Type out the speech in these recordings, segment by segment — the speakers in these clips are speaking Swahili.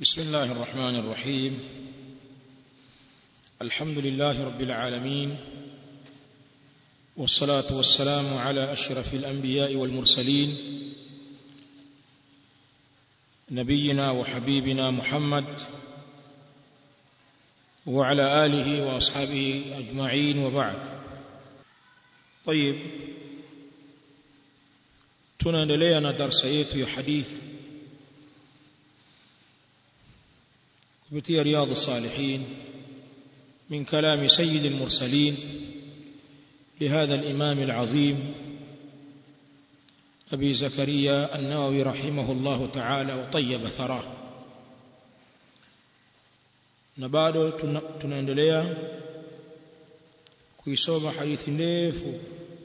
بسم الله الرحمن الرحيم الحمد لله رب العالمين والصلاة والسلام على أشرف الأنبياء والمرسلين نبينا وحبيبنا محمد وعلى آله وأصحابه أجمعين وبعد طيب tunaendelea na darsa yetu ya hadithi kupitia riyadh الصالحين من كلام سيد المرسلين لهذا الإمام العظيم أبي زكريا النووي رحمه الله تعالى وطيب ثراه na bado tunaendelea kuisoma hadithi ndefu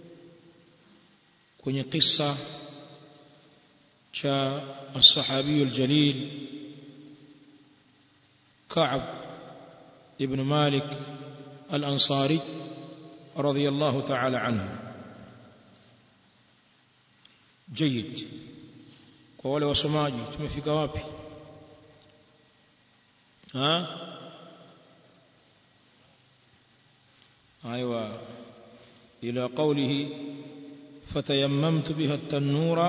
kwenye kisa cha الصحابي الجليل كعب ابن مالك الأنصاري رضي الله تعالى عنه جيد kwa wale wasomaji tumefika wapi ha ايوه الى قوله فتيممت بها التنور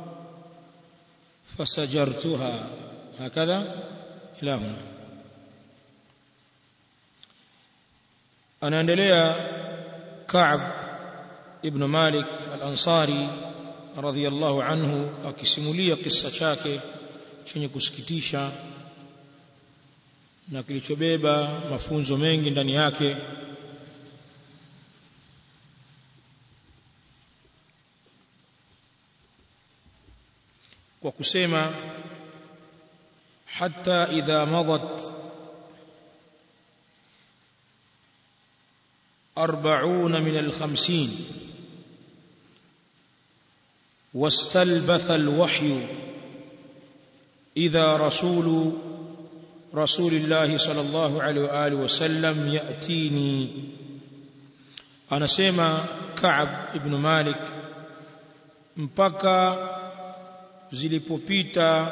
فسجرتها هكذا الى هنا anaendelea Ka'b ibn Malik al-Ansari radhiyallahu anhu akisimulia kisa chake chenye kusikitisha na kilichobeba mafunzo mengi ndani yake kwa kusema hatta idha madat أربعون من الخمسين واستلبث الوحي إذا رسول رسول الله صلى الله عليه وآله وسلم يأتيني أنا سيما كعب ابن مالك mpaka zilipopita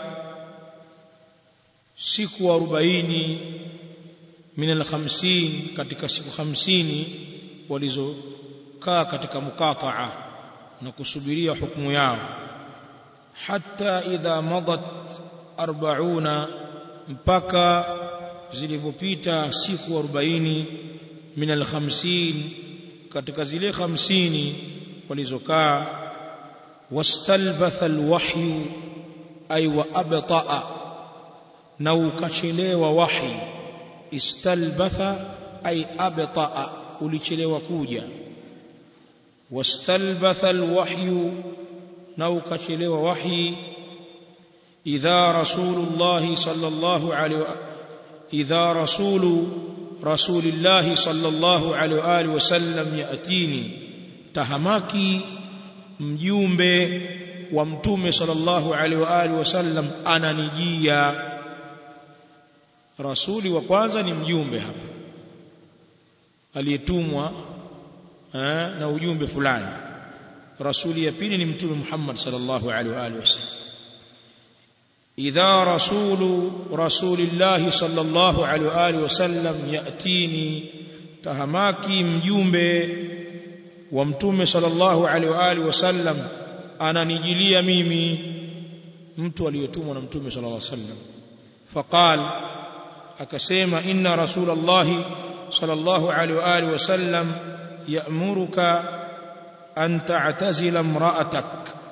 siku 40 min al-50 katika siku 50 walizokaa katika mukataa na kusubiria hukumu yao hatta idha madat 40 mpaka zilivyopita siku 40 min al-50 katika zile 50 walizokaa wastalbatha al-wahyu ay wa abta'a na ukachelewa wahi istalbatha ay abta'a ulichelewa kuja wastalbatha alwahyu na ukachelewa wahi idha rasulullah sallallahu alaihi idha rasulu rasulillah sallallahu alaihi wa alihi wasallam yatini tahamaki mjumbe wa mtume sallallahu alaihi wa alihi wasallam ananijia rasuli wa kwanza ni mjumbe hapa aliyetumwa na ujumbe fulani rasuli ya pili ni mtume Muhammad sallallahu alaihi wa alihi wasallam idha rasulu rasulillah sallallahu alaihi wa alihi wasallam yatini tahamaki mjumbe wa mtume sallallahu alaihi wa alihi wasallam ananijilia mimi mtu aliyetumwa na mtume sallallahu alaihi wasallam faqal akasema inna rasulallahi صلى الله عليه وآله وسلم يأمرك أن تعتزل امرأتك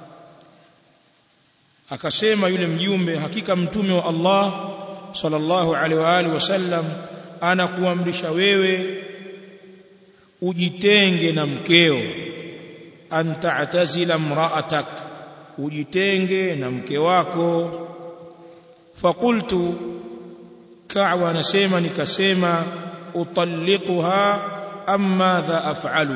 akasema yule mjumbe hakika mtume wa Allah sallallahu alaihi wa alihi wasallam anakuamrisha wewe ujitenge na mkeo anta'tazila mra'atak ujitenge na mke wako faqultu ka'wa anasema nikasema utalliquha amma dha af'alu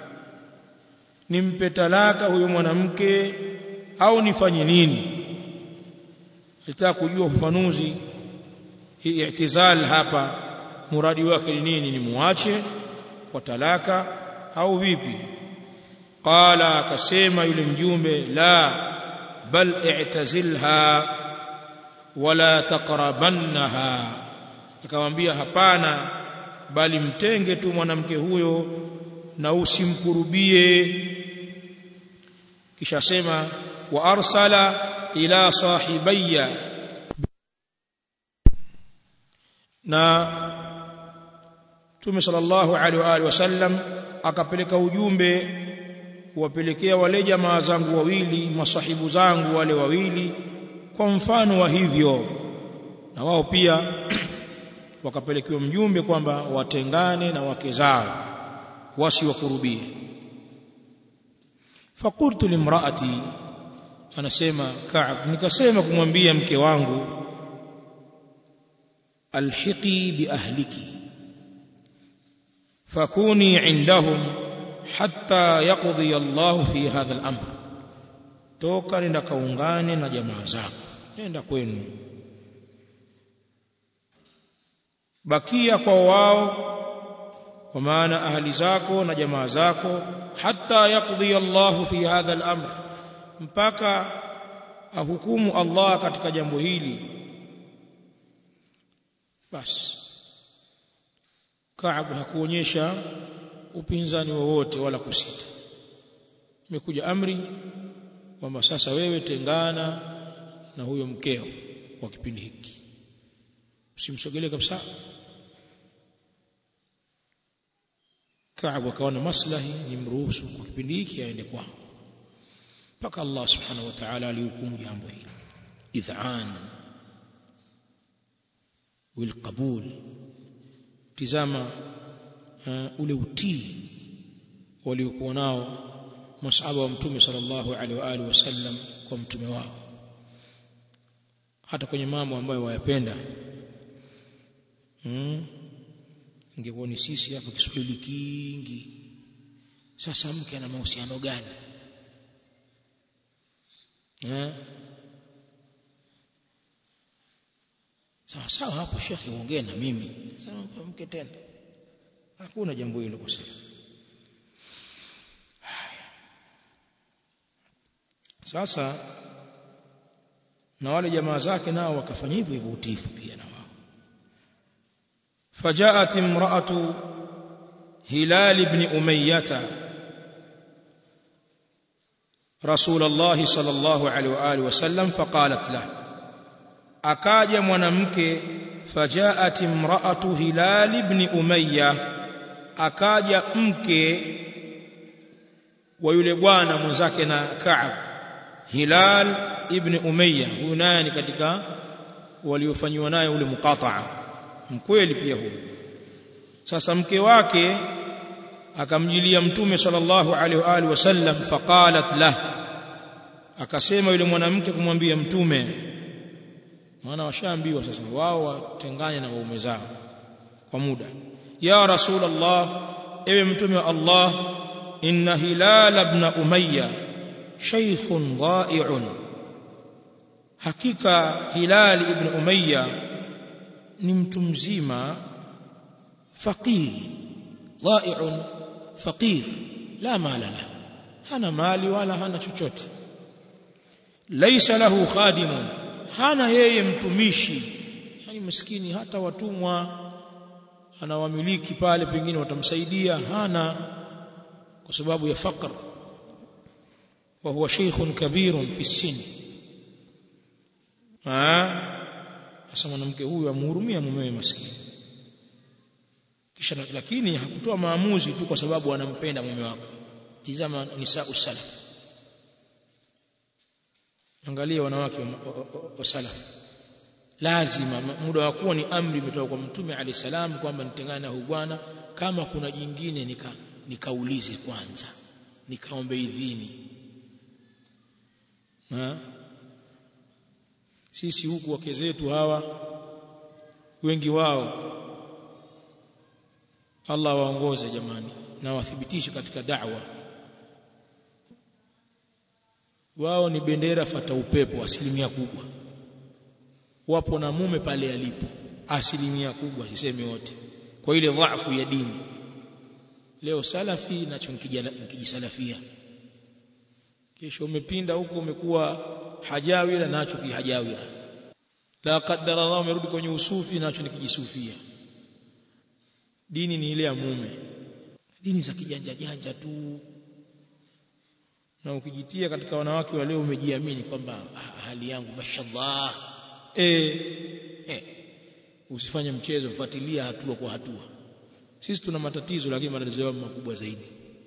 nimpe talaka huyo mwanamke au nifanye nini nataka kujua ufafanuzi hii i'tizal hapa muradi wake ni nini ni muache kwa talaka au vipi qala akasema yule mjumbe la bal i'tazilha wala taqrabannaha akamwambia hapana bali mtenge tu mwanamke huyo na usimkurubie kisha sema wa arsala ila sahibayya na Mtume sallallahu alaihi wa alihi wasallam akapeleka ujumbe kuwapelekea wale jamaa zangu wawili masahibu zangu wale wawili kwa mfano wa hivyo na wao pia wakapelekewa mjumbe kwamba watengane na wake zao wasiwakurubie fakultu limraati anasema Ka'b nikasema kumwambia mke wangu alhiqi biahliki fakuni indahum hatta yaqdi Allah fi hadha al-amr toka nenda kaungane na jamaa zako nenda kwenu bakia kwa wao kwa maana ahli zako na jamaa zako hatta yaqdi Allah fi hadha al-amr mpaka ahukumu Allah katika jambo hili basi Kaabu hakuonyesha upinzani wowote wala kusita imekuja amri kwamba sasa wewe tengana na huyo mkeo kwa kipindi hiki usimsogelee kabisa Kaabu akaona maslahi ni mruhusu kwa kipindi hiki aende kwao mpaka Allah subhanahu wa ta'ala alihukumu jambo hili idhan wilqabul tizama uh, ule utii waliokuwa nao masahaba wa mtume sallallahu alaihi wa alihi wasallam kwa mtume wao hata kwenye mambo ambayo wayapenda hmm. ingekuwa ni sisi hapa Kiswahili kingi sasa mke ana mahusiano gani eh sawa sawa hapo shekhe uongee na mimi sasa mke tena hakuna jambo hilo kusema sasa na wale jamaa zake nao wakafanya hivyo hivyo utifu pia na wao فجاءت امرأة هلال بن أمية رسول الله صلى الله عليه وآله وسلم فقالت له أكاج منمك فجاءت امرأة هلال بن أمية أكاج أمك ويلبوانا مزاكنا كعب هلال ابن أمية هناني katika waliofanywa naye ule muqata'a mkweli pia huyo sasa mke wake akamjilia mtume sallallahu alaihi wa alihi wasallam faqalat lah akasema yule mwanamke kumwambia mtume maana washaambiwa sasa wao watengane na waume zao kwa muda ya rasulullah ewe mtume wa Allah inna hilal ibn umayya shaykhun dha'i'un hakika hilal ibn umayya ni mtu mzima faqiri dha'i'un faqir la mala la hana mali wala hana chochote laysa lahu khadimun hana yeye mtumishi yani maskini hata watumwa anawamiliki pale pengine watamsaidia hana kwa sababu ya faqr wa huwa shaykhun kabirun fi sin sasa mwanamke huyu amhurumia mumewe maskini kisha lakini hakutoa maamuzi tu kwa sababu anampenda mume wake tizama nisa usalaf angalia wanawake wa, wa, wa, wa salaf lazima muda wa kuwa ni amri imetoka kwa mtume ali salam kwamba nitengane na huyu bwana kama kuna jingine nika nikaulize kwanza nikaombe idhini ha? sisi huku wake zetu hawa wengi wao Allah waongoze jamani na wathibitishe katika da'wa wao ni bendera fata upepo asilimia kubwa wapo na mume pale alipo asilimia kubwa sisemi wote kwa ile dhaifu ya dini leo salafi nacho nkijisalafia kesho umepinda huko umekuwa hajawira nacho kihajawira la qaddara Allah umerudi kwenye usufi nacho nikijisufia dini ni ile ya mume dini za kijanja janja tu na ukijitia katika wanawake wa leo umejiamini kwamba hali yangu mashallah eh eh usifanye mchezo fuatilia hatua kwa hatua sisi tuna matatizo lakini matatizo yao makubwa zaidi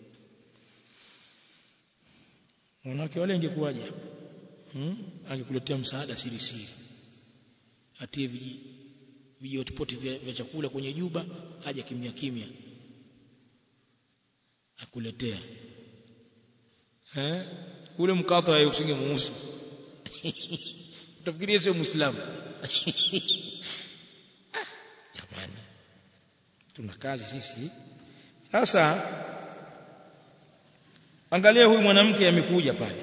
wanawake wale ingekuwaje hmm? angekuletea msaada siri siri atie viji vijotipoti vya, vya chakula kwenye juba haja kimya kimya akuletea eh ule mkato hayo usinge muusu utafikiria sio muislamu jamani tuna kazi sisi sasa angalia huyu mwanamke amekuja pale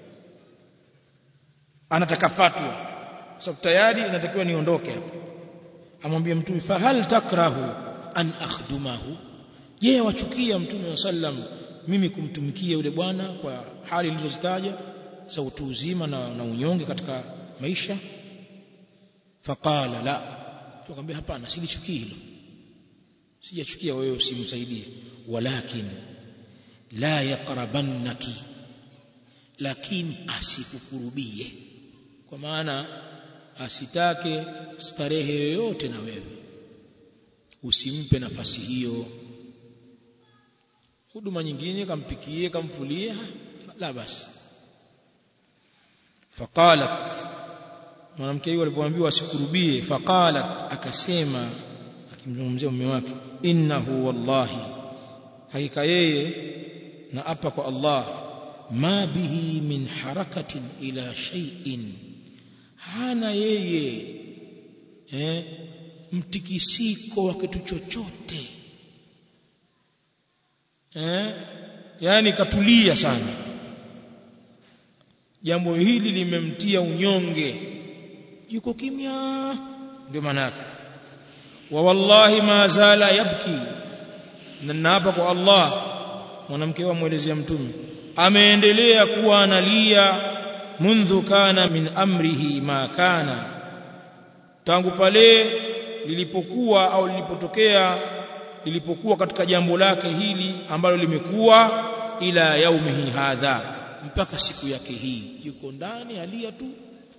anataka fatwa sababu tayari inatakiwa niondoke hapa amwambie mtume fa hal takrahu an akhdumahu je wachukia mtume wa sallam mimi kumtumikia yule bwana kwa hali nilizozitaja za utu uzima na, na unyonge katika maisha faqala la tukamwambia hapana silichukii hilo sijachukia wewe usimsaidie walakin la yaqrabannaki lakini asikukurubie kwa maana asitake starehe yoyote na wewe usimpe nafasi hiyo huduma nyingine kampikie kamfulie la basi faqalat mwanamke huyo alipoambiwa asikurubie faqalat akasema akimzungumzia mume wake innahu wallahi hakika yeye na apa kwa Allah ma bihi min harakatin ila shay'in hana yeye eh, mtikisiko wa kitu chochote eh, yani katulia sana jambo hili limemtia unyonge yuko kimya ndio maana yake wa wallahi ma zala yabki na naapa kwa Allah mwanamke wa muelezea mtume ameendelea kuwa analia mundhu kana min amrihi ma kana tangu pale lilipokuwa au lilipotokea lilipokuwa katika jambo lake hili ambalo limekuwa ila yaumihi hadha mpaka siku yake hii yuko ndani alia tu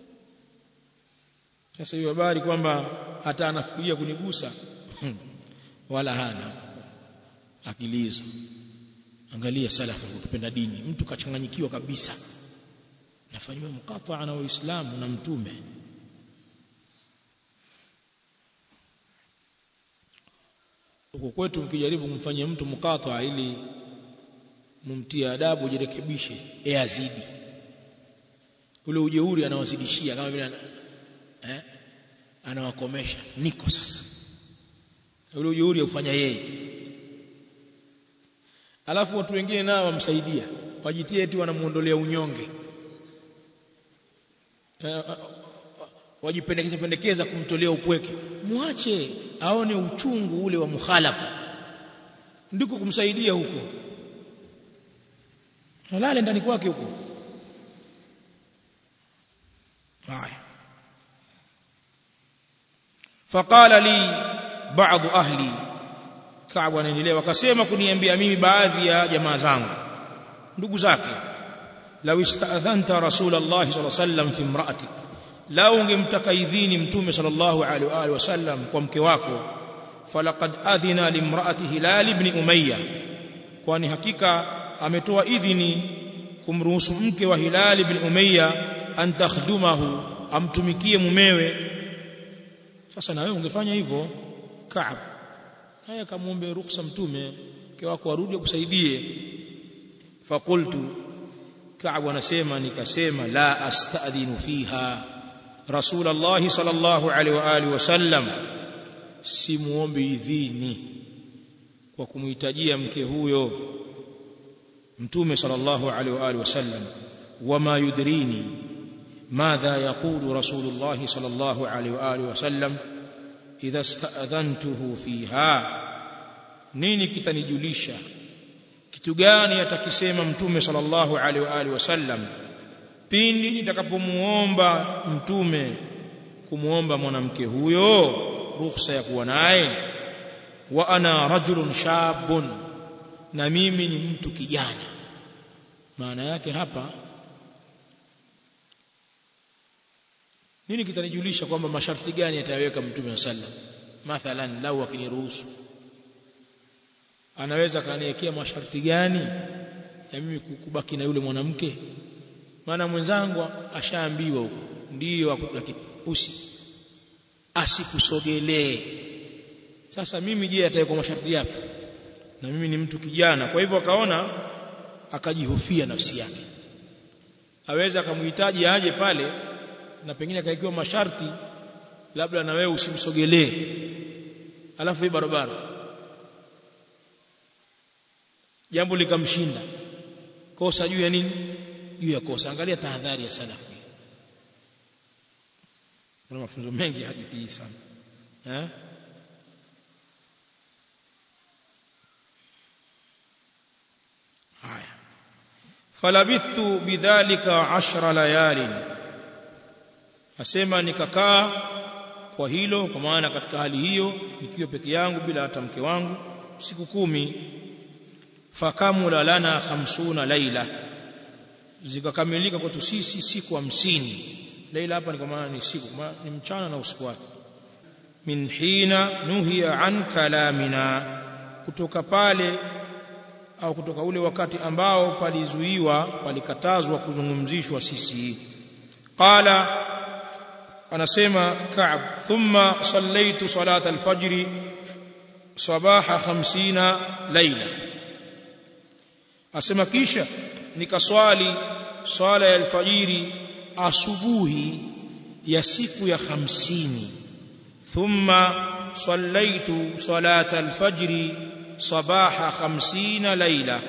sasa hiyo habari kwamba hata anafikiria kunigusa wala hana akili hizo angalia salafu kutupenda dini mtu kachanganyikiwa kabisa nafanywa mkataa na waislamu na mtume huko kwetu mkijaribu kumfanyia mtu mkataa ili mumtie adabu jirekebishe e azidi ule ujeuri anawazidishia kama vile eh, anawakomesha niko sasa ule ujeuri aufanya yeye alafu watu wengine nao wamsaidia wajitie eti wanamuondolea unyonge wajipendekeza pendekeza kumtolea upweke mwache aone uchungu ule wa mukhalafa ndiko kumsaidia huko halale ndani kwake huko haya faqala li baadhi ahli Kaabu anaendelea wakasema kuniambia mimi baadhi ya jamaa zangu ndugu zake law ista'dhanta rasulullah sallallahu alaihi wasallam fi imra'atik lao ungemtaka idhini mtume sallallahu alaihi wa alihi wasallam kwa mke wako falaqad adhina limra'ati hilal ibn umayya kwani hakika ametoa idhini kumruhusu mke wa hilal ibn umayya an takhdumahu amtumikie mumewe sasa na wewe ungefanya hivyo Kaab naye akamwombe ruksa mtume mke wako arudi akusaidie faqultu Kaab anasema nikasema la astadhinu fiha رسول الله صلى الله عليه وآله وسلم simuombe idhini kwa kumhitajia mke huyo mtume sallallahu alaihi wa alihi wasallam wama yudrini madha yaqulu rasulullah sallallahu alaihi wa alihi wasallam idha sta'dhantuhu fiha nini kitanijulisha kitu gani atakisema mtume sallallahu alaihi wa alihi wasallam pindi nitakapomuomba mtume kumwomba mwanamke huyo ruhusa ya kuwa naye wa ana rajulun shabun na mimi ni mtu kijana maana yake hapa nini kitanijulisha kwamba masharti gani atayaweka mtume sallam mathalan lau akiniruhusu anaweza kaniwekea masharti gani ya mimi kubaki na yule mwanamke maana mwenzangu ashaambiwa huko ndiyo lakini usi asikusogelee sasa mimi je atawekwa masharti yapi na mimi ni mtu kijana kwa hivyo akaona akajihofia nafsi yake aweza akamhitaji aje pale na pengine akawekewa masharti labda na wewe usimsogelee alafu hii barabara jambo likamshinda kosa juu ya nini juu ya kosa angalia tahadhari ya salafu kuna mafunzo mengi hadithi hii sana eh haya falabithtu bidhalika ashra layalin asema nikakaa kwa hilo kwa maana katika hali hiyo nikiwa peke yangu bila hata mke wangu siku kumi fakamula lana khamsuna laila zikakamilika kwetu sisi siku hamsini laila hapa ni kwa maana ni siku ni mchana na usiku wake min hina nuhiya an kalamina kutoka pale au kutoka ule wakati ambao palizuiwa palikatazwa kuzungumzishwa sisi qala anasema Ka'b thumma sallaitu salat al-fajr sabaha 50 laila asema kisha nikaswali swala ya alfajiri asubuhi ya siku ya 50 thumma sallaitu salat al-fajr sabaha 50 laila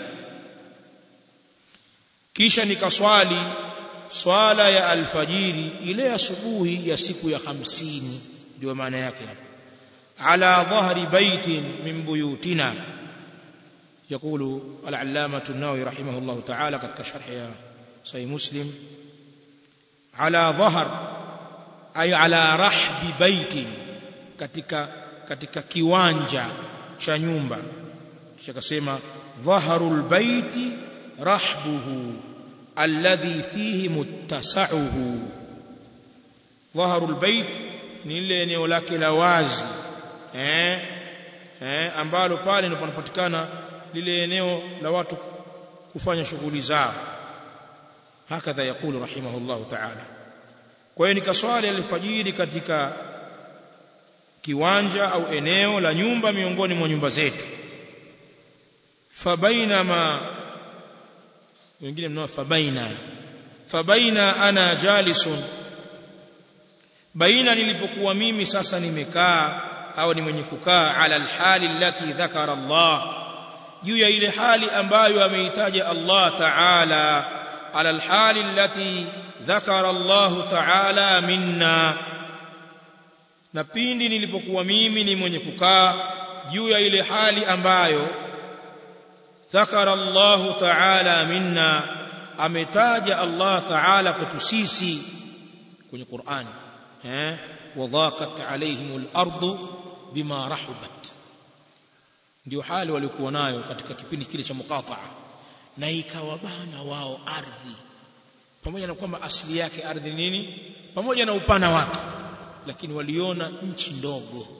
kisha nikaswali swala ya alfajiri ile asubuhi ya siku ya hamsini ndio maana yake hapa ala dhahri baitin min buyutina يقول العلامة النووي رحمه الله تعالى قد كشرح صحيح مسلم على ظهر أي على رحب بيت katika katika kiwanja cha nyumba kisha akasema dhaharul baiti rahbuhu alladhi fihi muttasa'uhu dhaharul bait ni ile eneo lake la wazi eh eh ambalo pale ndipo panapatikana lile eneo la watu kufanya shughuli zao hakadha yakulu rahimahullahu ta'ala kwa hiyo nikaswali alfajiri katika kiwanja au eneo la nyumba miongoni mwa nyumba zetu fabainama wengine mnao fabaina fabaina ana jalisun baina nilipokuwa mimi sasa nimekaa au ni mwenye kukaa ala alhali allati dhakara Allah juu ya ile hali ambayo ameitaja Allah ta'ala ala alhali allati dhakara Allah ta'ala minna na pindi nilipokuwa mimi ni mwenye kukaa juu ya ile hali ambayo ذكر الله تعالى منا ametaja Allah Ta'ala kwetu sisi kwenye Qur'an eh wadhaqat alaihimul ardu bima rahubat ndio hali walikuwa nayo katika kipindi kile cha muqata'a na ikawabana wao ardhi pamoja na kwamba asili yake ardhi nini pamoja na upana wake lakini waliona nchi ndogo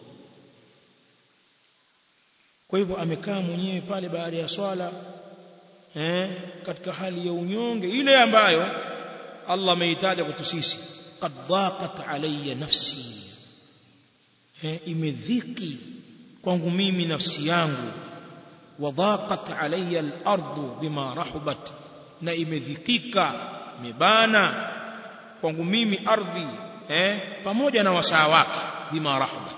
kwa hivyo amekaa mwenyewe pale baada ya swala eh, katika hali ya unyonge ile ambayo Allah ameitaja kwetu sisi qad dhaqat alayya nafsi eh, imedhiki kwangu mimi nafsi yangu wa dhaqat alayya al-ardu bima rahubat na imedhikika imebana kwangu mimi ardhi eh, pamoja na wasaa wake bima rahubat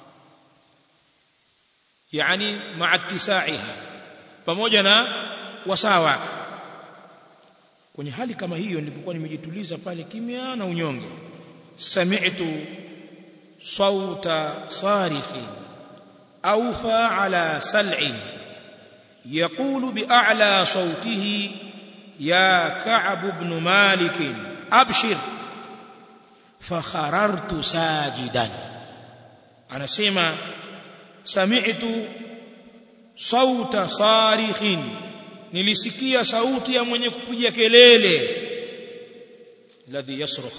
yani ma'a ittisaiha pamoja na wasaa wake kwenye hali kama hiyo nilipokuwa nimejituliza pale kimya na unyonge sami'tu sauta sarikhin awfa ala sal'in يقول بأعلى صوته يا كعب بن مالك أبشر fakharartu sajidan anasema sami'tu sauta sarikhin nilisikia sauti ya mwenye kupiga kelele alladhi yasrukh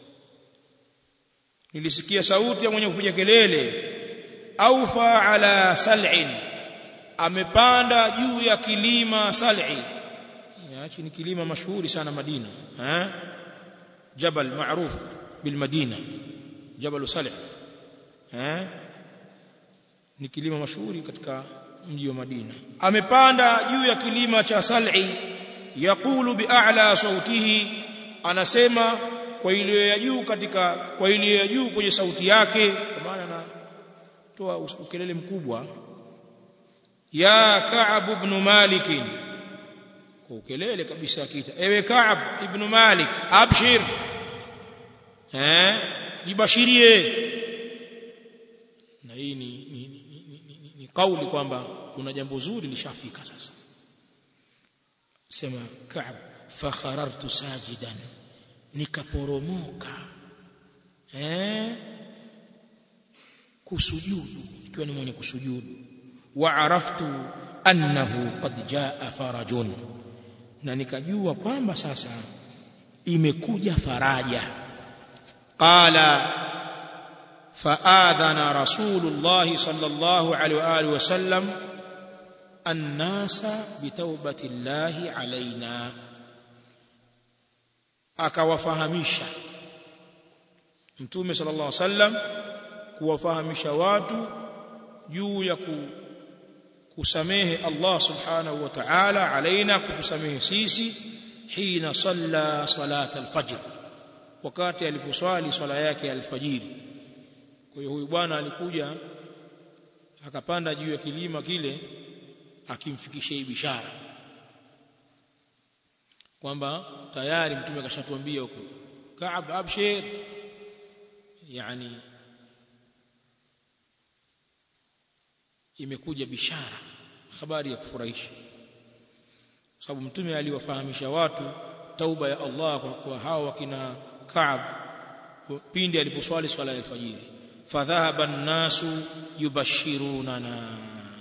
nilisikia sauti ya mwenye kupiga kelele aufa ala sal'in amepanda juu ya kilima sal'i yachi ni kilima mashuhuri sana Madina eh jabal maruf bil Madina jabal sal'i eh ni kilima mashuhuri katika mji wa Madina amepanda juu ya kilima cha sal'i yaqulu bi'a'la sautihi anasema kwa ile ya juu katika kwa ile ya juu kwenye sauti yake kwa maana anatoa ukelele mkubwa ya Ka'ab ibn Malik kwa ukelele kabisa akiita ewe Ka'ab ibn Malik abshir eh jibashirie na hii ni ni, ni, ni, ni, ni kauli kwamba kuna jambo zuri lishafika sasa sema Ka'ab fakharartu sajidan nikaporomoka eh kusujudu ikiwa ni mwenye kusujudu wa araftu annahu qad jaa farajun na nikajua kwamba sasa imekuja faraja qala faadhana rasulullah sallallahu alaihi wa alihi wasallam annasa bitawbati llahi alaina akawafahamisha mtume sallallahu alaihi wasallam kuwafahamisha watu juu ya ku, kusamehe Allah subhanahu wa ta'ala alaina kutusamehe sisi hina salla salat alfajr wakati aliposwali swala yake ya alfajiri kwa hiyo huyu bwana alikuja akapanda juu ya kilima kile akimfikishia hii bishara kwamba tayari mtume akashatuambia huko Kaab abshir yani imekuja bishara habari ya kufurahisha sababu mtume aliwafahamisha watu tauba ya Allah kwa, kwa hao wakina Kaab pindi aliposwali swala ya alfajiri fadhahaba an-nasu yubashirunana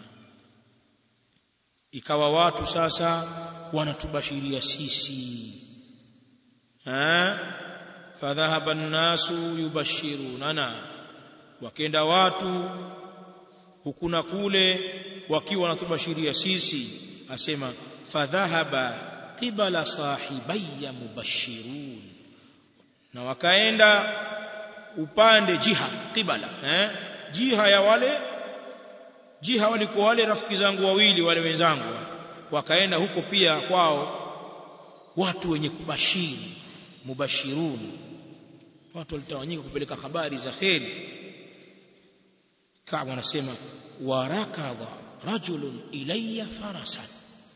ikawa watu sasa wanatubashiria sisi ha fadhahaba an-nasu yubashirunana wakenda watu hukuna kule wakiwa wanatubashiria sisi asema fadhahaba qibala sahibayya mubashirun na wakaenda upande jiha qibala eh jiha ya wale jiha walikuwa wale rafiki zangu wawili wale wenzangu wakaenda huko pia kwao watu wenye kubashiri mubashirun watu walitawanyika kupeleka habari za kheri Kaabu anasema warakadha rajulun ilayya farasan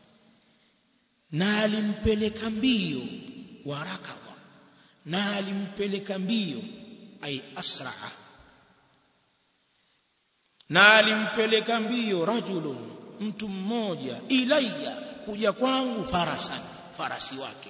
na alimpeleka mbio warakadha na alimpeleka mbio ay asraa na alimpeleka mbio rajulun mtu mmoja ilayya kuja kwangu farasan farasi wake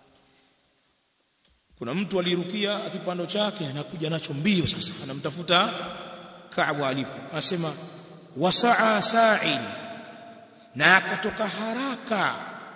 kuna mtu alirukia akipando chake anakuja nacho mbio sasa anamtafuta Kaabu alipo anasema wasaa sa'in na akatoka haraka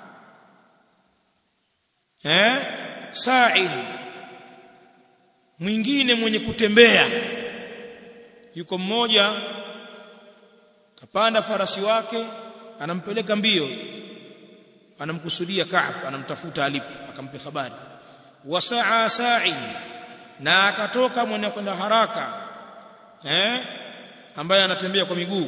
eh sa'in mwingine mwenye kutembea yuko mmoja kapanda farasi wake anampeleka mbio anamkusudia Kaab anamtafuta alipo akampa habari wasaa sa'in na akatoka mwenye kwenda haraka eh ambaye anatembea kwa miguu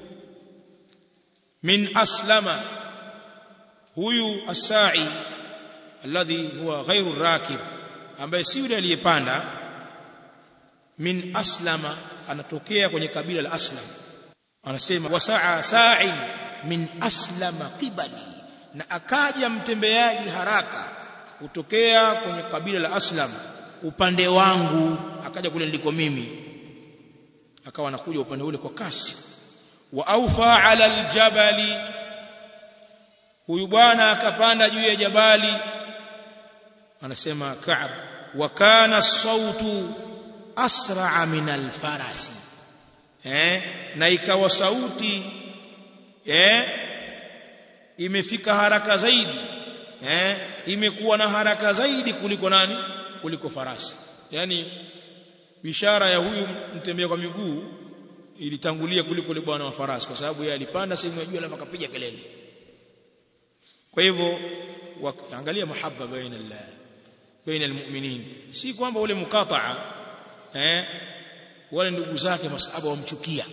min aslama huyu asai alladhi huwa ghairu rakib ambaye si yule aliyepanda min aslama anatokea kwenye kabila la aslam anasema wasaa sa'i min aslama qibali na akaja mtembeaji haraka kutokea kwenye kabila la aslam upande wangu akaja kule niliko mimi akawa anakuja upande ule kwa kasi wa aufa ala aljabali huyu bwana akapanda juu ya jabali anasema Ka'b wa kana sautu asra'a min alfarasi eh na ikawa sauti eh imefika haraka zaidi eh imekuwa na haraka zaidi kuliko nani kuliko farasi yani bishara ya huyu mtembea kwa miguu ilitangulia kuliko yule bwana wa farasi kwa sababu yeye alipanda sehemu ya juu alafu akapiga kelele kwa hivyo angalia mahaba baina Allah baina almu'minin si kwamba ule mukataa eh wale ndugu zake masahaba wamchukia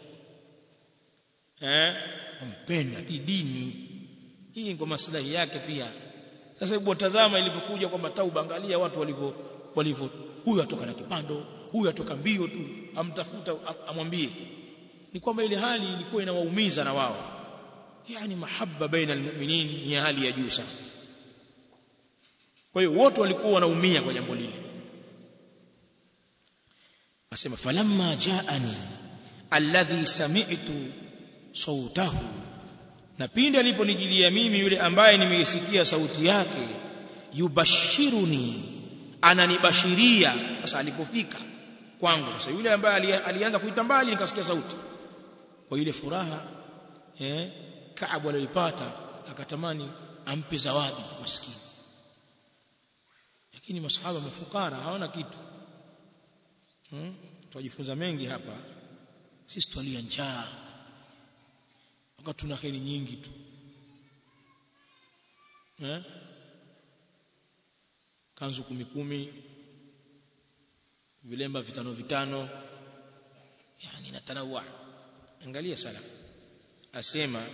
eh wampenda hii dini hii kwa maslahi yake pia sasa hebu tazama ilipokuja kwamba tauba angalia watu walivyo walivyo huyu atoka na kipando huyu atoka mbio tu amtafuta amwambie ni kwamba ile hali ilikuwa inawaumiza na wao yani mahaba baina almu'minin ni hali ya juu sana kwa hiyo wote walikuwa wanaumia kwa jambo lile asema falamma jaani alladhi sami'tu sautahu na pindi aliponijilia mimi yule ambaye nimeisikia sauti yake yubashiruni ananibashiria sasa alipofika kwangu sasa yule ambaye alianza kuita mbali nikasikia sauti kwa ile furaha eh Kaabu aliyoipata akatamani ampe zawadi maskini lakini masahaba mafukara hawana kitu hmm? tunajifunza mengi hapa sisi twalia njaa wakati tuna kheri nyingi tu eh? kanzu kumi kumi vilemba vitano vitano yani natanawa angalia sala asema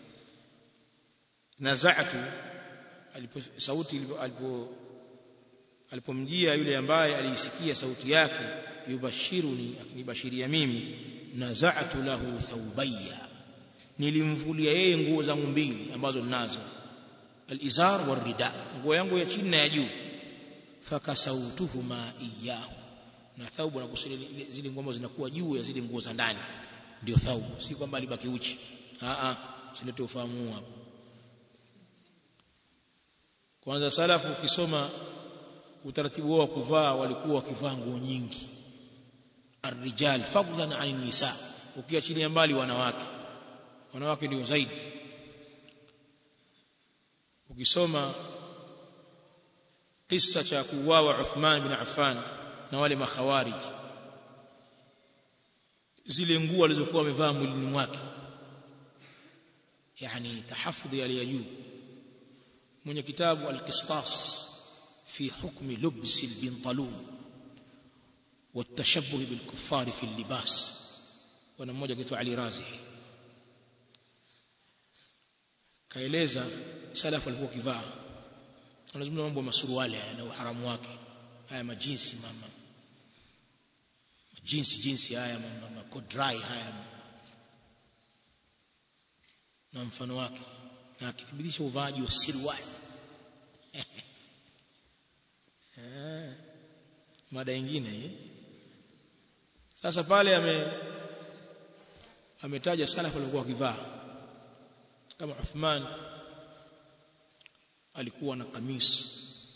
nazatu alipo sauti alipo alipomjia yule ambaye aliisikia sauti yake yubashiruni akinibashiria mimi nazatu lahu thawbayya nilimvulia yeye nguo zangu mbili ambazo ninazo alizar warida nguo yangu ya chini na ya juu fakasautuhuma iyahu na thaubu na kusudia zile nguo ambazo zinakuwa juu ya zile nguo za ndani ndio thaubu si kwamba alibaki uchi a a silete ufahamu hapo kwanza salafu ukisoma utaratibu wao wa kuvaa walikuwa wakivaa nguo nyingi arrijal fadlan an nisa ukiachilia mbali wanawake wanawake ndio zaidi ukisoma kisa cha kuuawa Uthman bin Affan na wale makhawarij zile nguo alizokuwa amevaa mwilini mwake yani tahafudhi ya juu mwenye kitabu al-Qistas في حكم لبس البنطلون والتشبه بالكفار في اللباس وانا mmoja kitu Ali Razihi kaeleza salafu alikuwa kivaa anazungumza mambo ya masuruali na uharamu wake haya majinsi mama majinsi jinsi haya mama kodrai haya na mfano wake na akithibitisha uvaaji wa sirwali mada nyingine hii sasa pale ame ametaja salafu walikuwa wakivaa kama Uthman alikuwa na kamis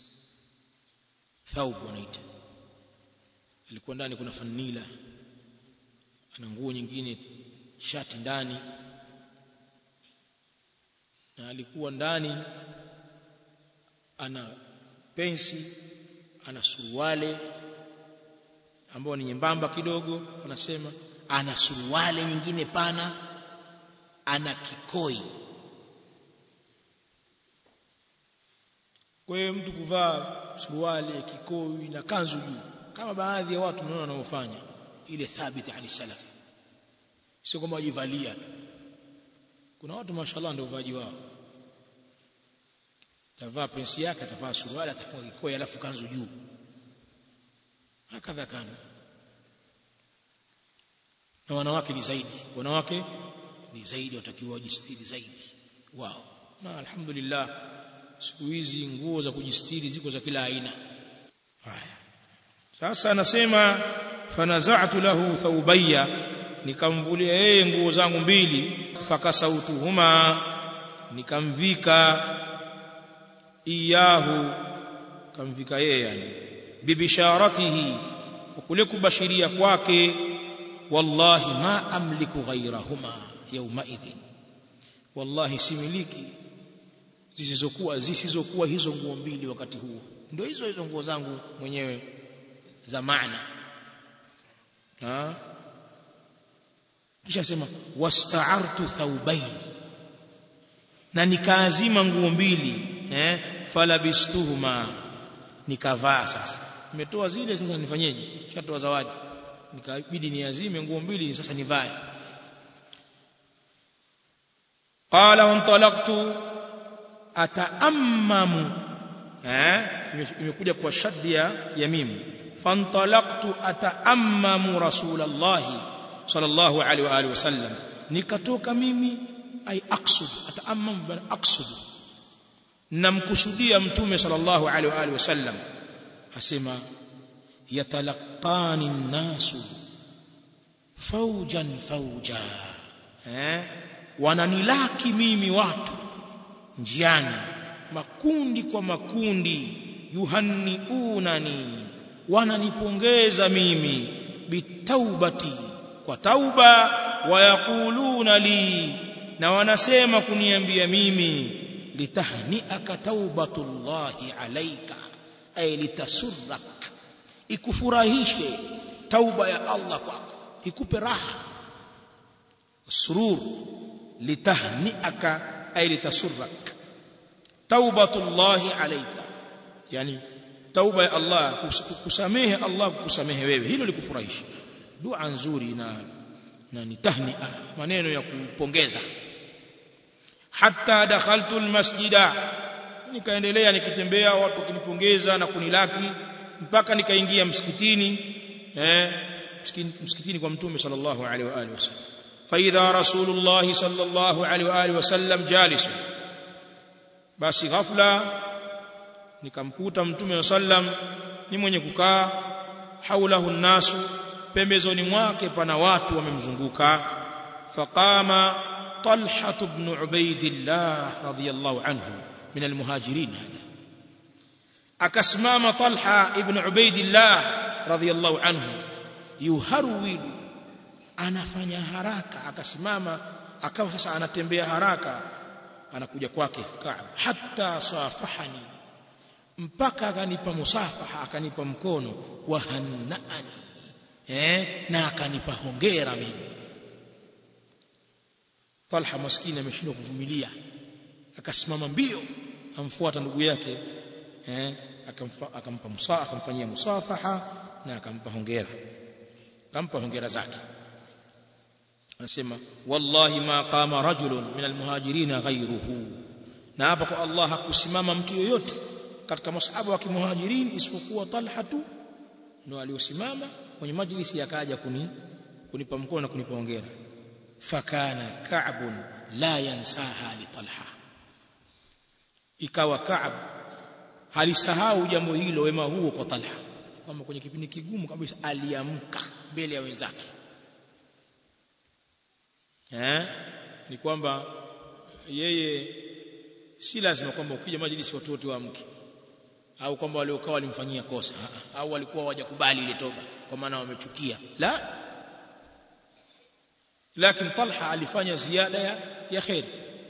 thawb wanaita alikuwa ndani kuna fanila ana nguo nyingine shati ndani na alikuwa ndani ana pensi ana suruale ambao ni nyembamba kidogo wanasema ana suruale nyingine pana ana kikoi kwa hiyo mtu kuvaa suruale kikoi na kanzu juu kama baadhi ya watu mnaona wanaofanya ile thabiti ali salaf sio kama wajivalia tu kuna watu mashallah ndio uvaji wao atavaa pensi yake atavaa suruali atavaa kikoi alafu kanzu juu hakadha kana na wanawake ni zaidi wanawake ni zaidi watakiwa wajistiri zaidi wao na alhamdulillah siku hizi nguo za kujistiri ziko za kila aina haya sasa anasema fanaza'tu lahu thawbayya nikamvulia yeye nguo zangu mbili fakasautuhuma nikamvika iyahu kamvika yeye yani bibisharatihi kule kubashiria kwake wallahi ma amliku ghayrahuma yawma idhin wallahi similiki zisizokuwa zisizokuwa hizo nguo mbili wakati huo ndio hizo hizo nguo zangu mwenyewe za maana ha kisha sema wasta'artu thawbayn na nikaazima nguo mbili eh falabistuhuma nikavaa sasa nimetoa zile sasa nifanyeje shatoa zawadi nikabidi niazime nguo mbili sasa nivae qala wantalaqtu ataammamu eh imekuja kwa shaddi ya mim fantalaqtu ataammamu rasulullah sallallahu alaihi wa alihi wasallam nikatoka mimi ay aqsud ataammamu bal aqsud namkusudia mtume sallallahu alaihi wa alihi wasallam asema yatalaqani nnasu faujan fauja eh wananilaki mimi watu njiani makundi kwa makundi yuhanniunani wananipongeza mimi bitaubati kwa tauba wayaquluna li na wanasema kuniambia mimi litahniaka taubatullahi alaika ay litasurrak ikufurahishe tauba ya Allah kwako ikupe raha surur litahniaka ay litasurrak taubatullahi alayka yani tauba ya Allah kusamehe Allah kukusamehe wewe hilo likufurahisha dua nzuri na na ni tahnia maneno ya kupongeza hatta dakhaltu almasjida nikaendelea nikitembea watu wakinipongeza na kunilaki mpaka nikaingia msikitini eh msikitini kwa mtume sallallahu alaihi wa alihi wasallam فإذا رسول الله صلى الله عليه وآله وسلم جالس basi ghafla nikamkuta mtume sallam ni mwenye kukaa haulahu nasu pembezoni mwake pana watu wamemzunguka faqama talha ibn ubaidillah radiyallahu anhu min almuhajirin hada akasimama talha ibn ubaidillah radiyallahu anhu yuharwilu anafanya haraka akasimama akawa sasa anatembea haraka anakuja kwake Kaab hatta safahani mpaka akanipa musafaha akanipa mkono wa hannaani eh na akanipa hongera mimi Talha maskini ameshindwa kuvumilia akasimama mbio amfuata ndugu yake eh akampa akampa musafaha akamfanyia musafaha na akampa hongera akampa hongera zake anasema wallahi ma qama rajulun min almuhajirin ghayruhu na hapa kwa Allah hakusimama mtu yoyote katika masahaba wa kimuhajirin isipokuwa Talha tu ndio aliosimama kwenye majlisi akaja kuni kunipa mkono na kunipa hongera fakana ka'b la yansaha li Talha ikawa Ka'b halisahau jambo hilo wema huo kwa Talha kwamba kwenye kipindi kigumu kabisa aliamka mbele ya wenzake eh ni kwamba yeye si lazima kwamba ukija majlisi watu wote waamke au kwamba waliokaa walimfanyia kosa au walikuwa hawajakubali ile toba kwa maana wamechukia la lakini Talha alifanya ziada ya, ya khair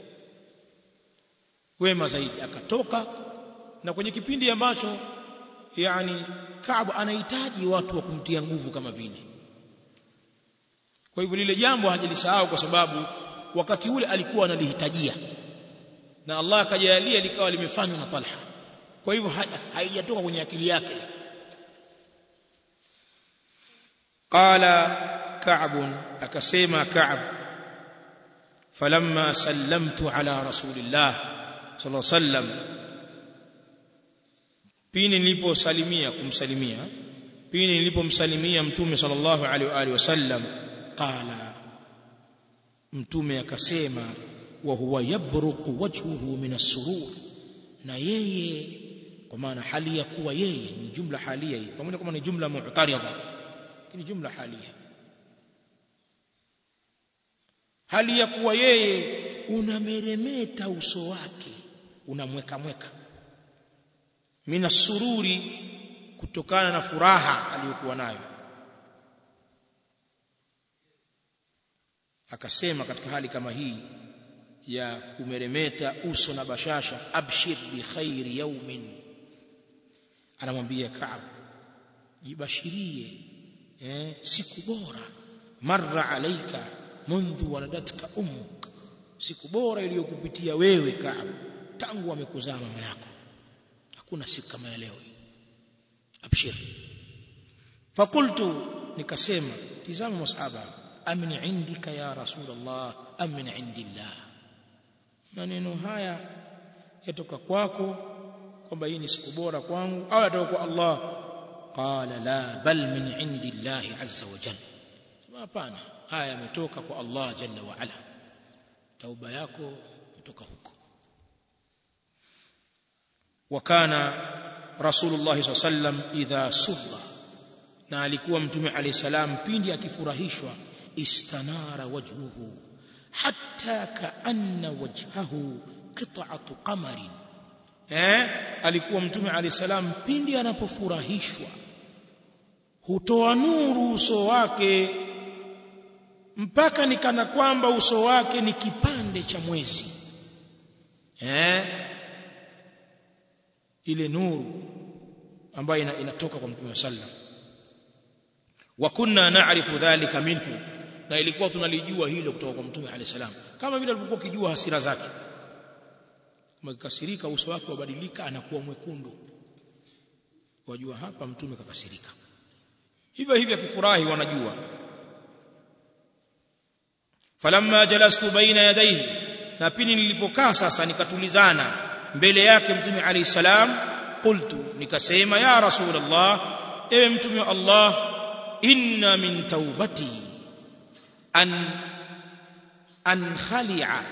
wema zaidi akatoka na kwenye kipindi ambacho yani Kaab anahitaji watu wa kumtia nguvu kama vile kwa hivyo lile jambo hajalisahau kwa sababu wakati ule alikuwa analihitajia na Allah akajalia likawa limefanywa na Talha kwa hivyo haijatoka kwenye akili yake qala ka'b akasema ka'b falamma sallamtu ala rasulillah sallallahu alaihi wasallam pini niliposalimia kumsalimia pini nilipomsalimia mtume sallallahu alaihi wasallam qala mtume akasema wa huwa yabruqu wajhuhu min as-surur na yeye kwa maana hali ya kuwa yeye ni jumla halia hii pamoja kama ni jumla mu'taridha ni jumla halia hali ya kuwa yeye unameremeta uso wake unamweka mweka mina sururi kutokana na furaha aliyokuwa nayo akasema katika hali kama hii ya kumeremeta uso na bashasha abshir bi khairi yaumin anamwambia Kaab jibashirie eh, siku bora marra alaika mundhu waladatka ummuk siku bora iliyokupitia wewe Kaab tangu amekuzaa mama yako hakuna siku kama ya leo abshir fakultu nikasema tizama masahaba amin indika ya rasulullah amin indillah maneno haya yatoka kwako kwamba hii ni siku bora kwangu au yatoka kwa Allah qala la bal min indillahi azza wa jalla hapana haya yametoka kwa Allah jalla wa ala tauba yako kutoka huko wakana rasulullah sallallahu alaihi wasallam idha surra na alikuwa mtume alayhi salam pindi akifurahishwa istanara wajhuhu hatta kaanna wajhahu qit'atu qamarin eh alikuwa mtume alayhi salam pindi anapofurahishwa hutoa nuru uso wake mpaka nikana kwamba uso wake ni kipande cha mwezi eh ile nuru ambayo inatoka kwa mtume sallam wa kunna na'rifu dhalika minhu na ilikuwa tunalijua hilo kutoka kwa mtume alayhi salam kama vile alivyokuwa kijua hasira zake kama kikasirika uso wake wabadilika anakuwa mwekundu wajua hapa mtume kakasirika hivyo hivyo akifurahi wanajua falamma jalastu baina yadayhi na pini nilipokaa sasa nikatulizana mbele yake mtume alayhi salam qultu nikasema ya rasulullah ewe mtume wa Allah inna min taubati an an khali'a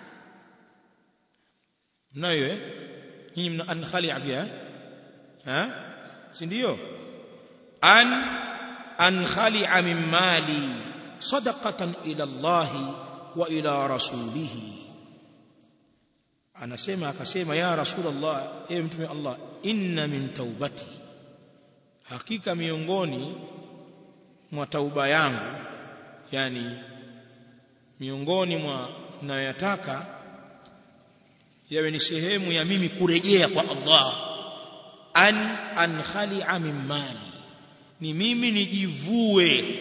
mnayo eh nyinyi mna an khali'a pia eh si ndio an an khali'a min mali sadaqatan ila Allah wa ila rasulihi anasema akasema ya rasulullah ewe mtume Allah inna min taubati hakika miongoni mwa tauba yangu yani miongoni mwa ninayoyataka yawe ni sehemu ya mimi kurejea kwa Allah an an khali'a min mali ni mimi nijivue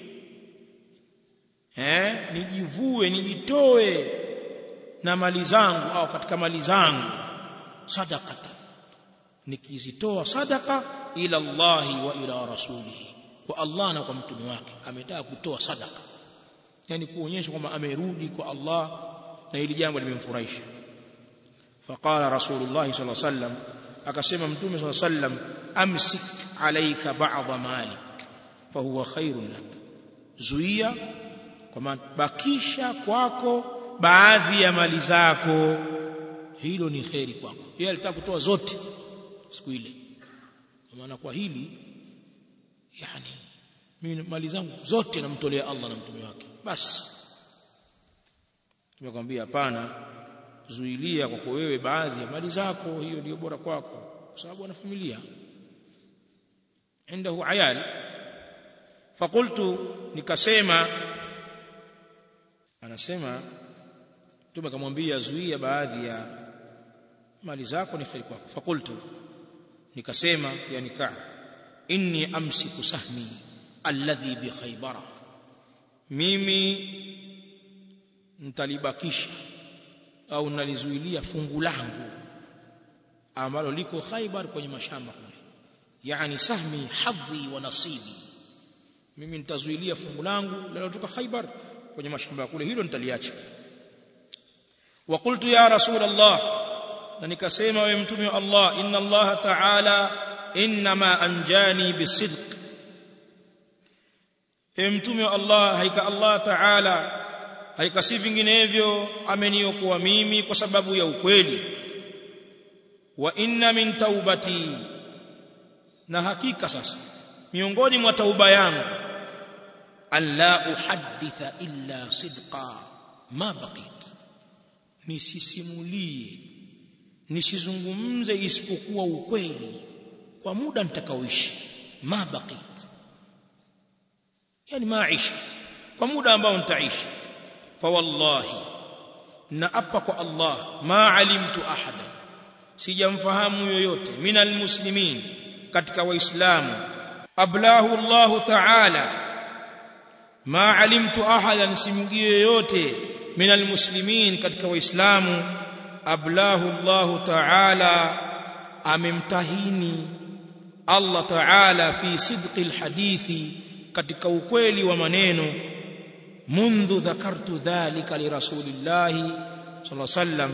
eh nijivue nijitoe na mali zangu au katika mali zangu sadaqata nikizitoa sadaka ila Allah wa ila rasulihi kwa Allah na kwa mtume wake ametaka kutoa sadaka yani kuonyesha kwamba amerudi kwa Allah na hili jambo limemfurahisha faqala rasulullah sallallahu alaihi wasallam akasema mtume sallallahu alaihi wasallam amsik alayka ba'dha malik fahuwa khairun lak zuia kwa maana bakisha kwako baadhi ya mali zako hilo ni kheri kwako yeye alitaka kutoa zote siku ile kwa maana kwa hili yani mimi mali zangu zote namtolea Allah na mtume wake basi tumekwambia hapana zuilia kwako wewe baadhi ya mali zako hiyo ndio bora kwako kwa sababu ana familia عنده عيال فقلت nikasema anasema mtume akamwambia zuia baadhi ya mali zako ni kheri kwako fakultu nikasema yani Ka'b inni amsiku sahmi alladhi bi khaybara mimi nitalibakisha au nalizuilia fungu langu ambalo liko Khaybar kwenye mashamba kule yani sahmi hadhi wa nasibi mimi nitazuilia fungu langu linalotoka Khaybar kwenye mashamba kule hilo nitaliacha wa qultu ya rasul Allah na nikasema wewe mtume wa Allah inna Allah ta'ala inma anjani bisidq ewe mtume wa Allah haika Allah ta'ala haika si vinginevyo ameniokoa mimi kwa sababu ya ukweli wa inna min taubati na hakika sasa miongoni mwa tauba yangu an la uhadditha illa sidqa ma baqit nisisimulie nisizungumze isipokuwa ukweli kwa muda nitakaoishi ma baqit yani maisha kwa muda ambao nitaishi fa wallahi na apa kwa Allah ma alimtu ahada sijamfahamu yoyote minal muslimin katika waislamu ablahu Allah ta'ala ma alimtu ahadan simjui yoyote minal muslimin katika waislamu ablahu Allah ta'ala amemtahini Allah ta'ala fi sidqi alhadithi katika ukweli wa maneno منذ ذكرت ذلك لرسول الله صلى الله عليه وسلم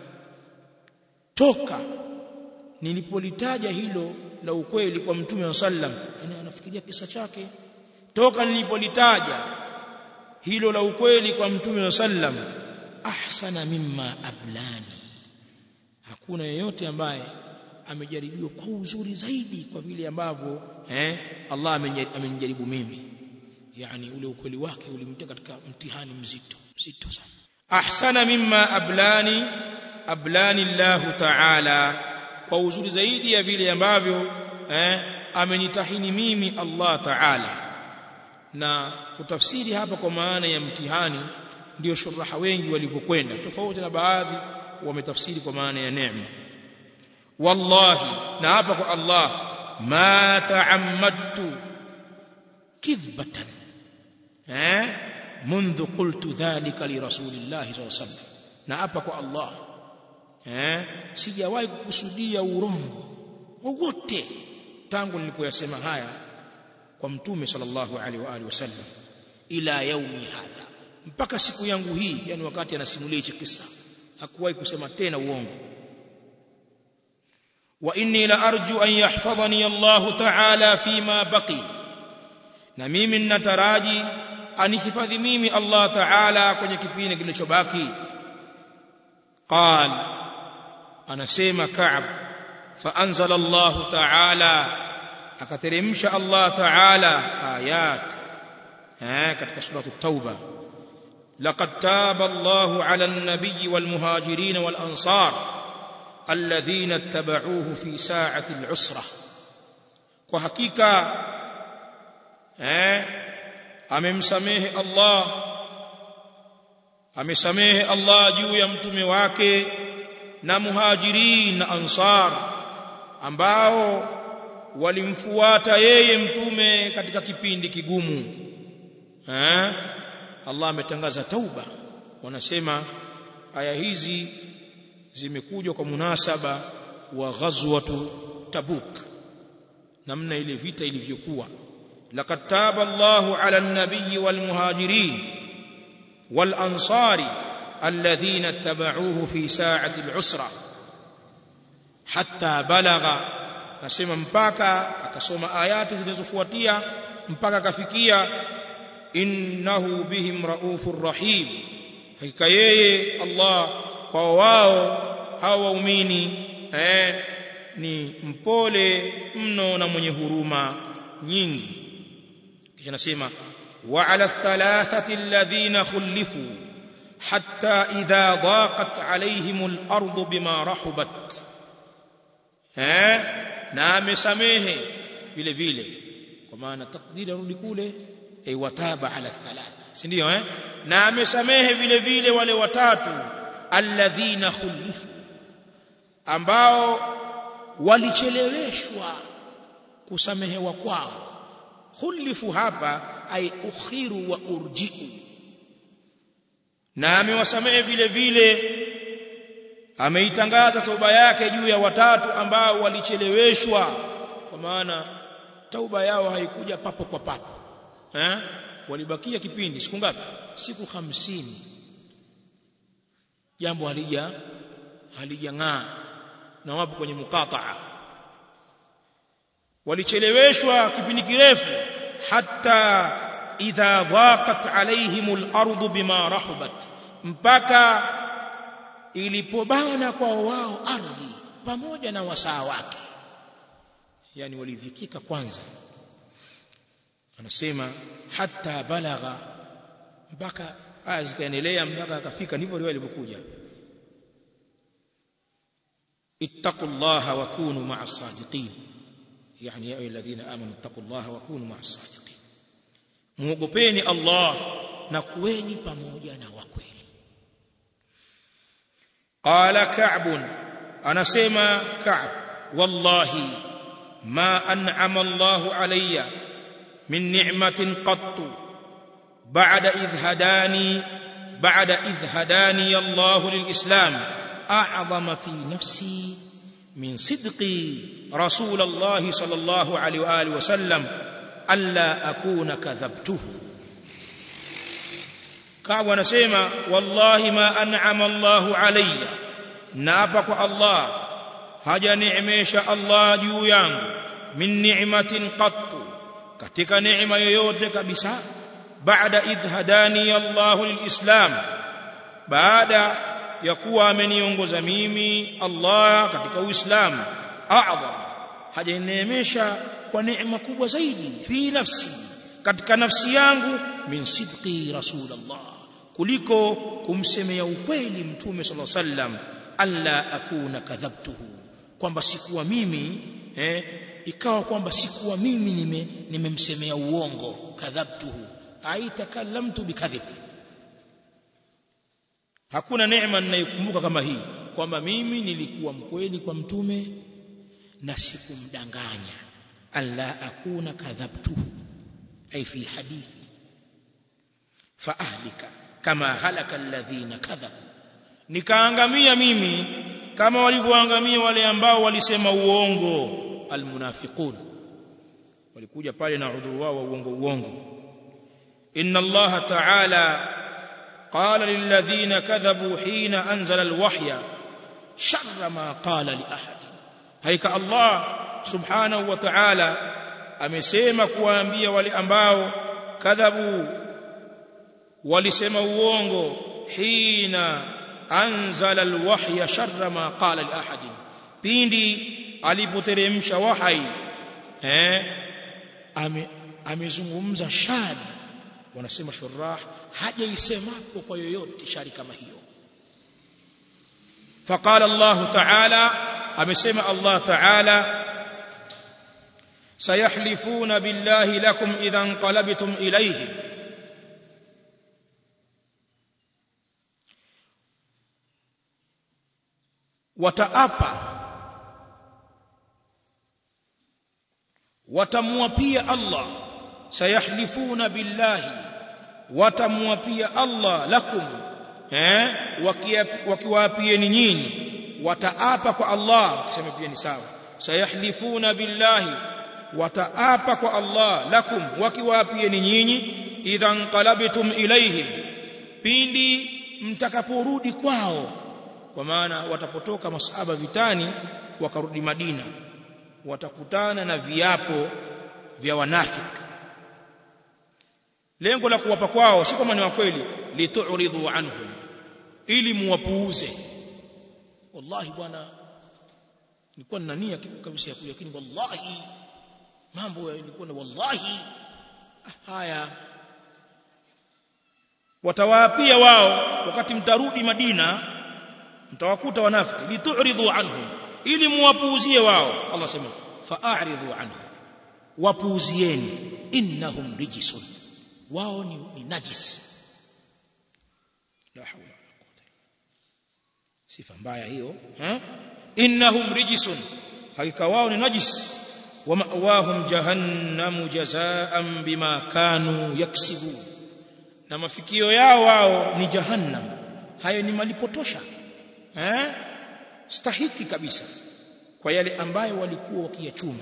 toka nilipolitaja hilo la ukweli kwa mtume wa sallam yani anafikiria kisa chake toka nilipolitaja hilo la ukweli kwa mtume wa sallam ahsana mimma ablani hakuna yeyote ambaye amejaribiwa kwa uzuri zaidi kwa vile ambavyo eh Allah amenijaribu mimi yani ule ukweli wake ulimtia katika mtihani mzito mzito sana ahsana mimma ablani ablani Allah ta'ala kwa uzuri zaidi ya vile ambavyo eh amenitahini mimi Allah ta'ala na kutafsiri hapa kwa maana ya mtihani ndio shuraha wengi walivyokwenda tofauti na baadhi wametafsiri kwa maana ya neema wallahi na hapa kwa Allah ma ta'ammadtu kidhbatan eh منذ قلت ذلك لرسول الله صلى الله عليه وسلم na hapa kwa Allah eh sijawahi kukusudia urongo wowote tangu nilipoyasema haya kwa mtume sallallahu alaihi wa alihi wasallam ila yaumi hadha mpaka siku yangu hii yani wakati anasimulia hichi kisa hakuwahi kusema tena uongo wa inni la arju an yahfadhani Allah ta'ala fima baqi na mimi ninataraji anihifadhi mimi Allah Ta'ala kwenye kipindi kilichobaki qal anasema Ka'b فأنزل الله تعالى akateremsha Allah Ta'ala ayat eh katika sura at-tauba laqad taba Allahu 'ala an-nabiy wal muhajirin wal ansar alladhina ittaba'uuhu fi sa'ati al-'usra kwa hakika eh amemsamehe Allah amesamehe Allah juu ya mtume wake na muhajirin na ansar ambao walimfuata yeye mtume katika kipindi kigumu eh Allah ametangaza tauba wanasema aya hizi zimekuja kwa munasaba wa ghazwatu tabuk namna ile vita ilivyokuwa laqad taba Allahu ala an-nabiy wal muhajirin wal ansari alladhina ittaba'uuhu fi sa'ati al-usra hatta balagha nasema mpaka akasoma ayati zilizofuatia mpaka akafikia innahu bihim raufur rahim hakika yeye Allah kwa wao hao waumini eh, ni mpole mno na mwenye huruma nyingi kisha nasema wa ala thalathati alladhina khulifu hatta idha daqat alaihim al-ardu bima rahubat eh na amesamehe vile vile kwa maana takdiri arudi kule ay wataba ala thalatha si ndio eh na amesamehe vile vile wale watatu alladhina khulifu ambao walicheleweshwa kusamehewa kwao khulifu hapa ay ukhiru wa urjiu na amewasamehe vile vile ameitangaza tauba yake juu ya watatu ambao walicheleweshwa kwa maana tauba yao haikuja papo kwa papo eh walibakia kipindi siku ngapi siku hamsini jambo halija halijang'aa na wapo kwenye mukataa walicheleweshwa kipindi kirefu hata idha dhaqat alaihim al-ardu bima rahubat mpaka ilipobana kwa wao ardhi pamoja na wasaa wake yani walidhikika kwanza anasema hata balagha mpaka aya zikaendelea mpaka akafika ndivyo riwaya ilivyokuja ittaqullaha wa kunu ma'as sadiqin yani ya alladhina amanu taqullaha wa kunu ma'as sadiqin muogopeni Allah na kuweni pamoja na wakweli qala ka'b anasema ka'b wallahi ma an'ama Allah alayya min ni'matin qattu ba'da idh hadani ba'da idh hadani Allah lilislam a'zama fi nafsi min sidqi رسول الله صلى الله عليه وآله وسلم ألا أكون كذبته كعب ونسيما والله ما أنعم الله علي نابك الله هجا نعميش الله جويان من نعمة قط katika neema yoyote kabisa baada idh hadani Allah lilislam baada ya kuwa ameniongoza mimi Allah katika Uislamu a'zam hajaneemesha kwa neema kubwa zaidi fi nafsi katika nafsi yangu min sidqi rasulullah kuliko kumsemea ukweli mtume sallallahu alaihi wasallam alla akuna kadhabtuhu kwamba sikuwa mimi eh, ikawa kwamba sikuwa mimi nime nimemsemea uongo kadhabtuhu aitakallamtu bikadhib hakuna neema ninayokumbuka kama hii kwamba mimi nilikuwa mkweli kwa mtume na sikumdanganya alla akuna kadhabtuhu ay fi hadithi fa ahlika kama halaka alladhina kadhabu nikaangamia mimi kama walivyoangamia wale ambao walisema uongo almunafiqun walikuja pale na udhuru wao wa uongo uongo inna allaha ta'ala qala lilladhina kadhabu hina anzala alwahya sharra ma qala li ahad haika Allah subhanahu wa ta'ala amesema kuwaambia wale ambao kadhabu walisema uongo hina anzala alwahya sharra ma qala li ahadin pindi alipoteremsha wahai eh ame amezungumza shari wanasema shurah hajaisemapo kwa yoyote shari kama hiyo فقال الله تعالى amesema Allah Ta'ala sayahlifuna billahi lakum idha anqalabtum ilayhi wataapa watamwapia Allah sayahlifuna billahi watamwapia Allah lakum eh wakiwaapieni nyinyi wataapa kwa Allah kusema pia ni sawa sayahlifuna billahi wataapa kwa Allah lakum wakiwaapieni nyinyi idhan qalabtum ilaihim pindi mtakaporudi kwao kwa maana watapotoka masahaba vitani wakarudi Madina watakutana na viapo vya wanafiki lengo la kuwapa kwao si kama ni wa kweli litu'ridu anhum ili muwapuuze wallahi bwana nilikuwa nina nia kabisa ya kuja lakini wallahi mambo nilikuwa na wallahi haya watawaapia wao wakati mtarudi Madina mtawakuta wanafiki litu'ridu anhum ili muwapuuzie wao Allah sema fa'aridhu anhum wapuuzieni innahum rijisun wao ni, ni najis la hawla sifa mbaya hiyo ha innahum rijisun hakika wao ni najis wa ma'wahum jahannamu jazaan bima kanu yaksibu na mafikio yao wao ni jahannam hayo ni malipotosha eh stahiki kabisa kwa yale ambayo walikuwa wakiyachuma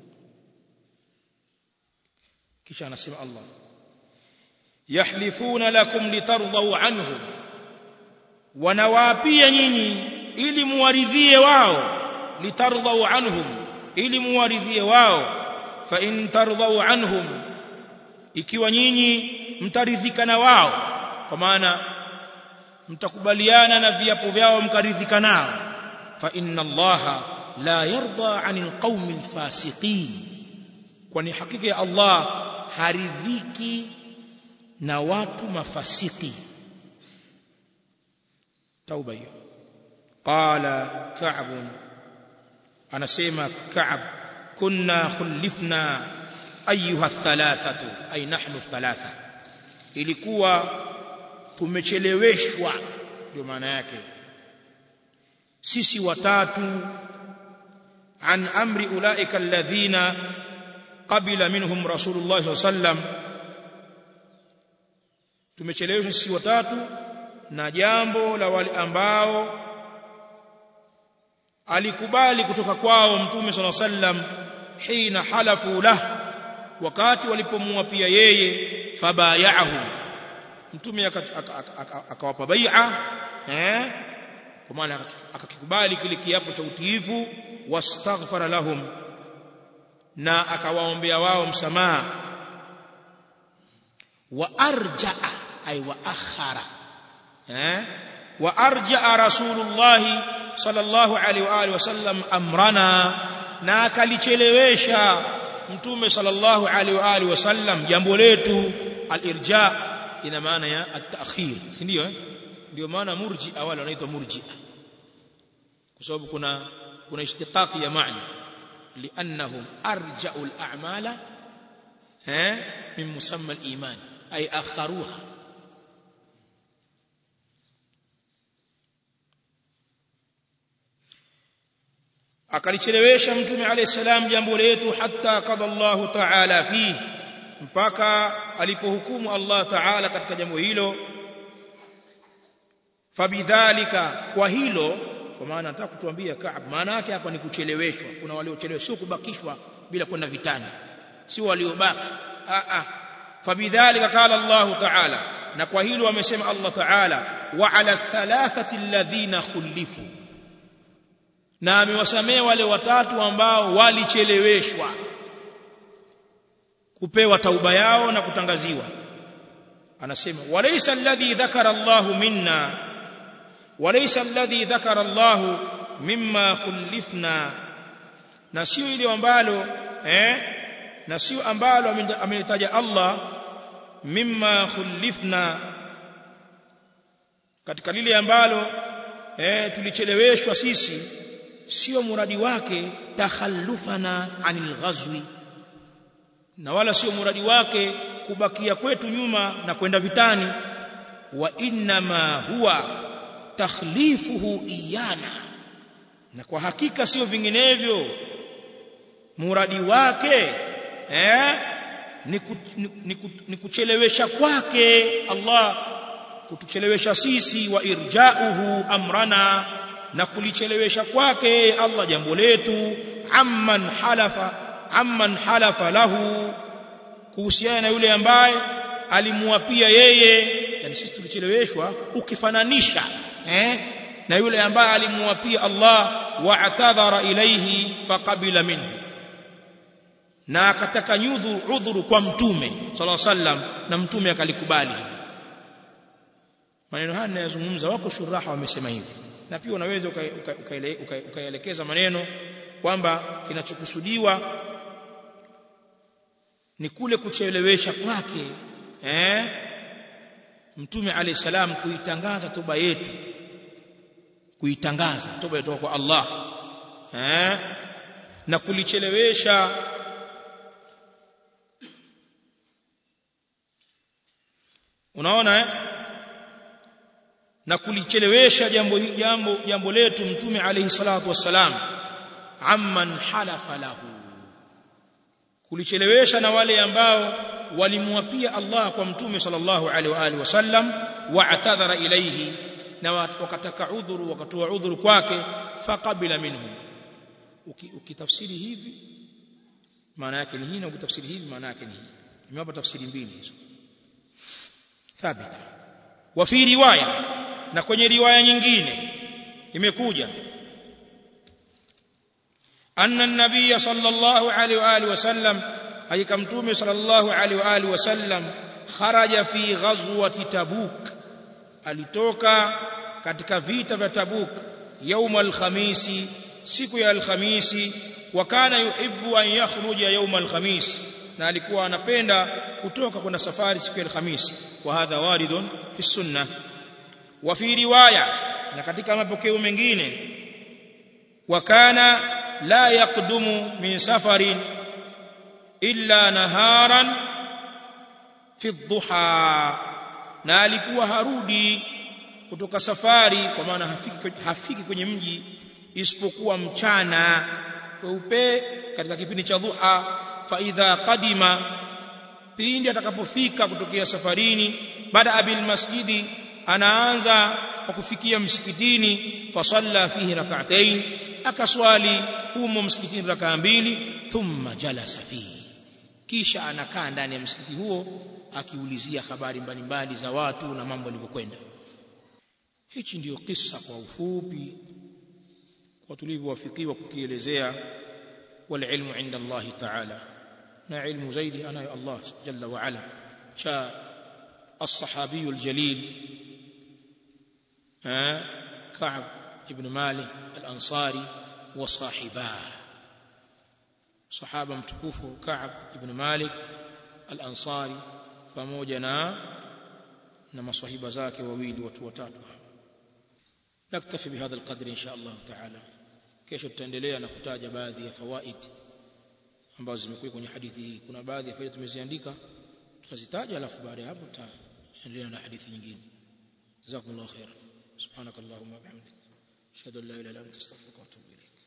kisha anasema Allah yahlifuna lakum litardau anhum wanawaapia nyinyi ili muwaridhie wao litardau anhum ili muwaridhie wao fa in tardau anhum ikiwa nyinyi mtaridhika na wao kwa maana mtakubaliana na viapo vyao mkaridhika nao fa inna allaha la yarda anil qaumil fasiqin kwani hakika ya Allah haridhiki na watu mafasiki tauba hiyo qala ka'b anasema ka'b kunna khulifna ayuha thalathatu ay nahnu thalatha ilikuwa tumecheleweshwa ndio maana yake sisi watatu an amri ulaika alladhina qabila minhum rasulullah sallallahu alaihi wasallam tumecheleweshwa sisi watatu na jambo la wale ambao alikubali kutoka kwao mtume sala sallam hina halafu lah wakati walipomwapia yeye fabayahu mtume akawapa bai'a eh kwa maana akakikubali kile kiapo cha utiifu wastaghfara lahum na akawaombea wao msamaha wa arja'a ay wa akhara eh wa arja'a rasulullah sallallahu alaihi wa alihi wasallam amrana na akalichelewesha mtume sallallahu alaihi wa alihi wasallam jambo letu al-irja ina maana ya at-ta'khir si ndio eh ndio maana murji awali wanaitwa murji kwa sababu kuna kuna ishtiqaqi ya maana li'annahum arja'u al-a'mala eh min musamma al-iman ay akharuha akalichelewesha mtume alayhi salam jambo letu hatta qada Allahu ta'ala fi mpaka alipohukumu Allah ta'ala katika jambo hilo fabidhalika kwa hilo kwa maana nataka kutuambia Kaab maana yake hapa ni kucheleweshwa kuna waliocheleweshwa sio kubakishwa bila kwenda vitani si waliobaki a a fabidhalika qala Allah ta'ala na kwa hilo amesema Allah ta'ala wa ala thalathati alladhina khulifu na amewasamea wale watatu ambao walicheleweshwa kupewa tauba yao na kutangaziwa anasema walaysa alladhi dhakara Allah minna walaysa alladhi dhakara Allah mimma khulifna na sio ile ambalo eh na sio ambalo amelitaja Allah mimma khulifna katika lile ambalo eh tulicheleweshwa sisi sio muradi wake takhallufana anil ghazwi na wala sio muradi wake kubakia kwetu nyuma na kwenda vitani wa inma huwa takhlifuhu iyana na kwa hakika sio vinginevyo muradi wake eh ni, ku, ni, ni, ni kuchelewesha kwake Allah kutuchelewesha sisi wa irjauhu amrana na kulichelewesha kwake Allah jambo letu amman halafa amman halafa lahu kuhusiana na yule ambaye alimuapia yeye yani sisi tulicheleweshwa ukifananisha eh na yule ambaye alimuapia Allah wa atadhara ilayhi faqabila minhu na akataka nyudhu udhuru kwa mtume sallallahu sallam na mtume akalikubali maneno haya ninayozungumza wako shuraha wamesema hivi na pia unaweza ukaelekeza maneno kwamba kinachokusudiwa ni kule kuchelewesha kwake eh mtume alayhi salam kuitangaza toba yetu kuitangaza toba yetu kwa Allah eh na kulichelewesha unaona eh na kulichelewesha jambo jambo jambo letu mtume alayhi salatu wassalam amman halafa lahu kulichelewesha na wale ambao walimwapia Allah kwa mtume sallallahu alaihi wa alihi wasallam wa'tadhara ilayhi na wakataka udhuru wakatoa udhuru kwake faqabila minhum ukitafsiri hivi maana yake ni hii na ukitafsiri hivi maana yake ni hii nimewapa tafsiri mbili hizo thabita wa fi riwaya na kwenye riwaya nyingine imekuja anna an-nabiy sallallahu alaihi wa alihi wasallam hakika mtume sallallahu alaihi wa alihi wasallam kharaja fi ghazwati tabuk alitoka katika vita vya tabuk يوم الخميس siku ya alhamisi wa kana yuhibbu an yakhruja yawm alkhamis na alikuwa anapenda kutoka kwenda safari siku ya alhamisi wa hadha waridun fi sunnah wa fi riwaya na katika mapokeo mengine wa kana la yaqdumu min safarin illa naharan fi dhuha na alikuwa harudi kutoka safari kwa maana hafiki, hafiki kwenye mji isipokuwa mchana weupe katika kipindi cha dhuha fa idha qadima pindi atakapofika kutokea safarini baada abil masjidi anaanza kwa kufikia msikitini fasalla fihi rak'atayn akaswali humo msikitini rakaa mbili thumma jalasa fihi kisha anakaa ndani ya msikiti huo akiulizia habari mbalimbali za watu na mambo yalivyokwenda hichi ndiyo kisa kwa ufupi kwa tulivyowafikiwa kukielezea والعلم عند الله تعالى na ilmu zaidi anayo Allah jalla wa ala cha الصحابي الجليل كعب ابن مالك الأنصاري وصاحباه صحابة متكوفه كعب ابن مالك الأنصاري pamoja na na maswahiba zake wawili watu watatu naktafi bihadha alqadr insha Allah taala kesho tutaendelea na kutaja baadhi ya fawaid ambazo zimekuwa kwenye hadithi hii kuna baadhi ya faida tumeziandika tutazitaja alafu baada ya hapo tutaendelea na hadithi nyingine jazakumullahu khairan subhanakallahumma wa bihamdik ashhadu an la ilaha illa anta astaghfiruka wa atubu ilayk